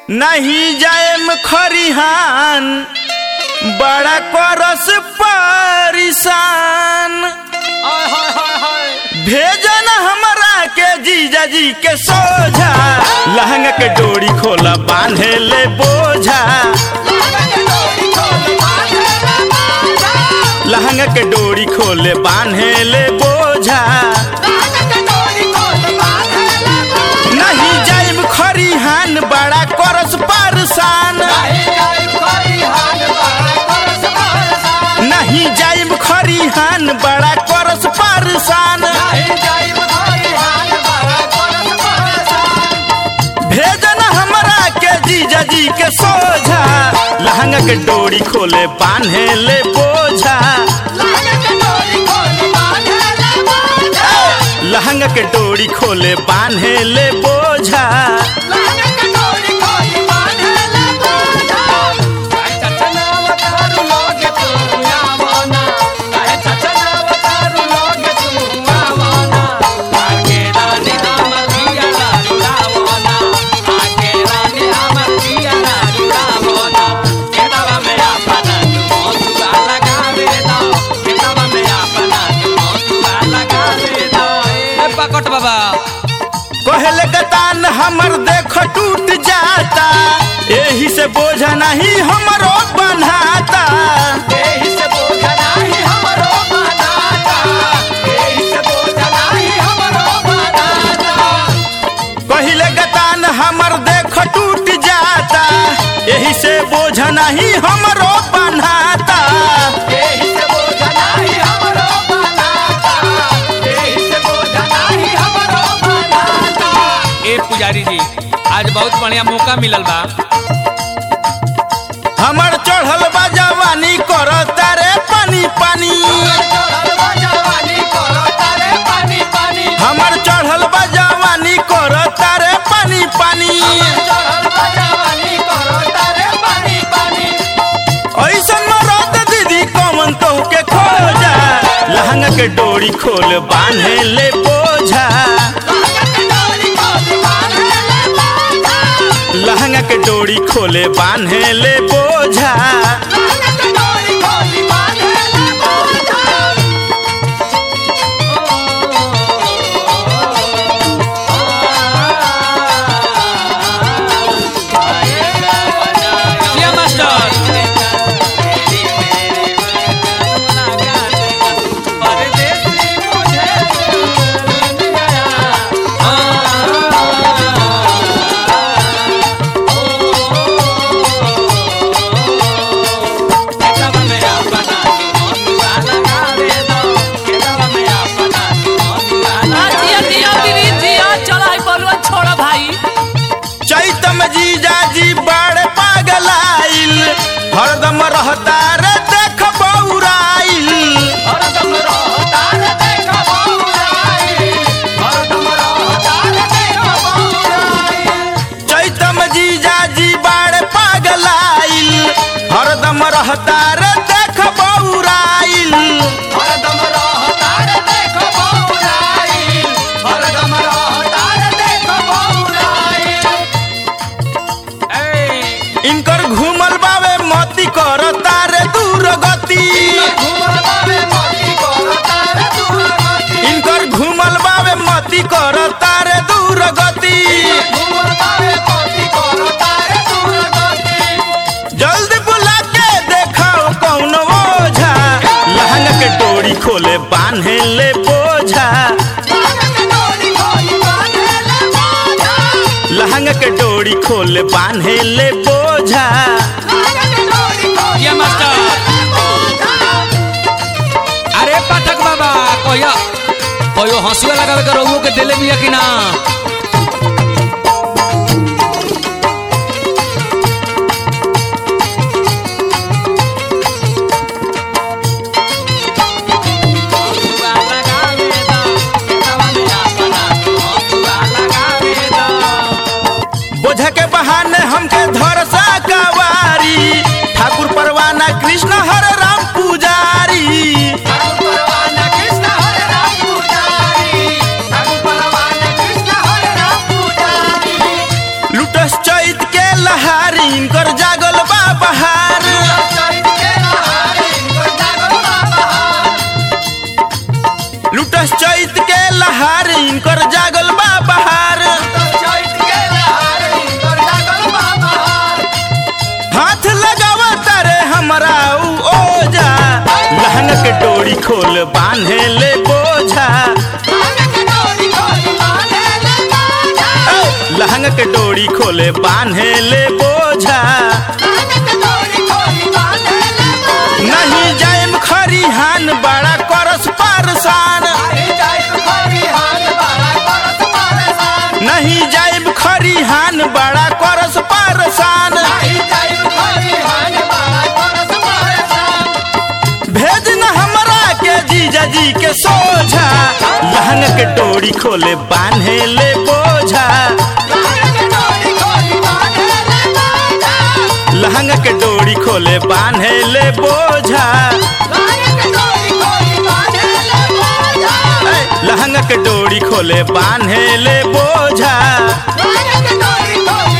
नहीं जाएम खरिहान बड़ा करस परिसान भेजन हमरा के जीजा जी के सोझा लहंगा के डोरी खोला बांधे ले बोझा लहंगा के डोरी खोले बांधे ले बोझा नहीं जाइब खरिहान बड़ा करस परसान नहीं जाइब खरिहान बड़ा करस परसान भेजन हमरा के जीजा जी के सोझा लहंगा के डोरी खोले बांधे ले बोझा लहंगा के डोरी खोले बांधे ले बोझा पकट बाबा कहले गतान हमर देख टूट जाता एही से बोझा नहीं हमरो बन्हाता कहले गतान हमर देख टूट जाता एही से बोझा नहीं हमरो बन्हाता ए पुजारी जी आज बहुत बढ़िया मौका मिलल बा हमर चढ़ल बा जवानी करता रे पानी पानी हमर चढ़ल बा जवानी करता रे पानी पानी ऐसन मरद दीदी कौन तो के खोजा लहंगा के डोरी खोल बांधे ले बोझा लहंगा के डोरी खोले बांधे ले बोझा जिया मास्टर जिया जिया दीदी जिया चला है बलुआ छोड़ा भाई चैतम जीजा जी बड़ पागलाइल हरदम रहता रे देख बौराइल चैतम जीजा जी बड़ पागलाइल हरदम रहता रे देख बौराइल इनकर घूमल बावे मती करता रे दूर गति इनकर घूमल बावे मती करता रे दूर गति जल्दी बुला के देखाओ कौन ओझा लहंगा के डोरी खोले बांधे ले बोझा लहंगा के डोरी खोले बांधे ले बोझा जिया मास्टर अरे पाठक बाबा कहिया कहियो हंसुआ लगावे के रहुओ के देले बिया कि ना बोझा के बहाने हमके धरसा कवारी ठाकुर परवाना कृष्ण हर राम पुजारी लुटस चैत के लह इनकर जागल बा बहार लुटस चैत के लहार इनकर जागल बा बहार हाथ लगावा तारे हमरा उ ओजा लहंग के डोरी खोल बांधे ले बोझा ए, लहंग के डोरी खोले बांधे ले बोझा नहीं जाएम खरिहान बड़ा करस पारसान नहीं जाएम खरिहान बड़ा करस पारसान भेज न हमरा के जीजा जी के सोझा लहंग के डोरी खोले बांधे ले बोझा लहंग के डोरी खोले बांधे ले बोझा ए, लहंग के डोरी खोले बांधे ले बोझा